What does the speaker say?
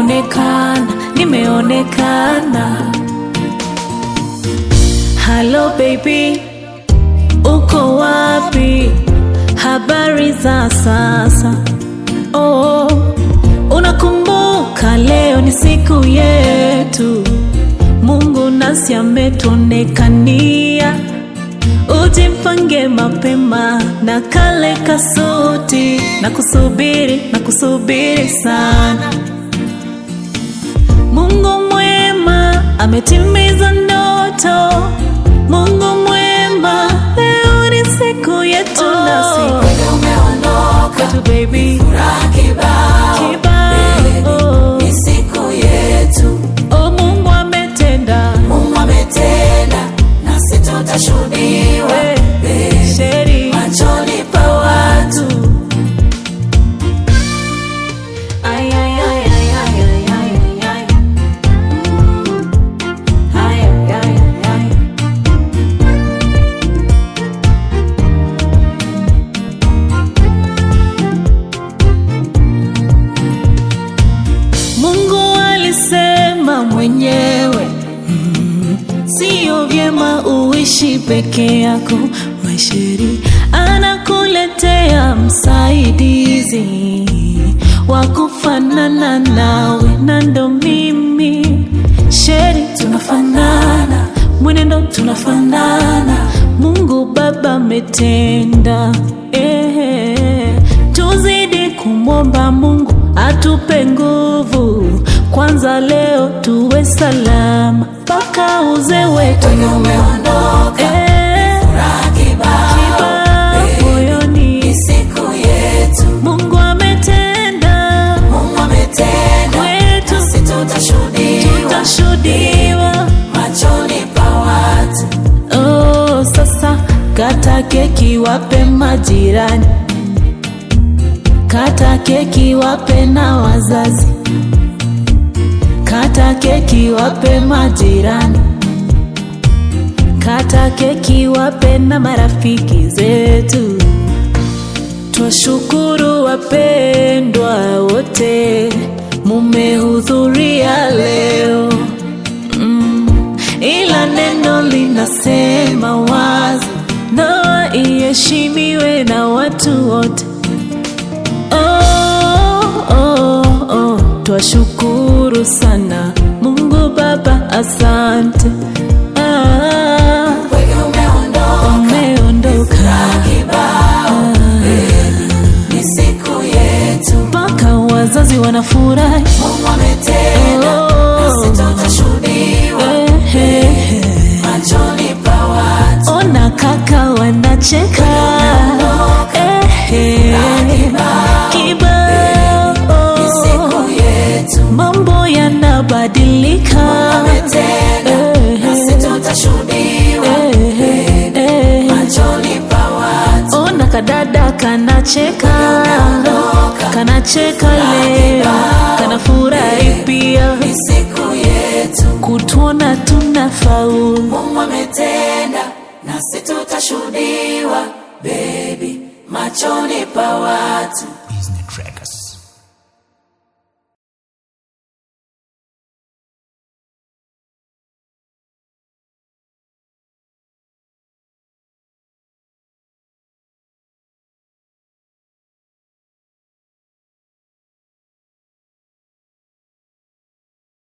nimeonekana, nimeonekana. Hello baby, uko wapi? Habari za sasa? Oh, unakumbuka leo ni siku yetu, Mungu nasi ametuonekania. Ujimpange mapema na kale kasuti, na kusubiri na kusubiri sana. Mungu mwema ametimiza ndoto. Mungu mwema, leo ni siku yetu nasi umeondoka kwetu baby furaha kibao kibao. ni siku yetu Oh, Mungu ametenda Mungu ametenda nasi tutashuhudiwa Eh, sheri machoni pa watu Ay, ay, ay, ay, ay, ay, ay, ay, ay. Ay, ay, ay, ay, ay. Mungu alisema mwenyewe mm, sio vyema uishi peke yako. Maisheri anakuletea msaidizi wa kufanana nawe, na ndo mimi Sheri, tunafanana mwenendo, tunafanana. Mungu Baba ametenda eh, tuzidi kumwomba Mungu atupe nguvu kwanza, leo tuwe salama mpaka uzee wetu umeondoka eh, furaha kibao kibao moyoni. ni siku yetu Mungu ametenda Mungu ametenda kwetu, nasi tutashuhudiwa tutashuhudiwa. machoni pa watu Oh, sasa kata keki wape majirani, kata keki wape na wazazi, kata keki wape majirani, kata keki wape na marafiki zetu. Twashukuru wapendwa wote, mumehudhuria leo mm, ila neno linasema wazi, ndoa iheshimiwe na watu wote. Oh, oh, oh, twashukuru sana Mungu Baba, asante ah, wege umeondoka umeondoka kibao ni siku yetu mpaka wazazi wanafurahi. Mungu ametenda Oh. nasi tutashuhudiwa Eh, eh, eh. machoni pa watu Ona kaka wanacheka Eh, eh. Kibao ni siku yetu mambo yanabadilika ametenda Eh, nasi tutashuhudiwa eh, eh, eh. machoni pa watu Ona kadada kanacheka kanacheka leo kanafurahi pia ni siku yetu kutuona tunafaulu Mungu ametenda nasi tutashuhudiwa baby machoni pa watu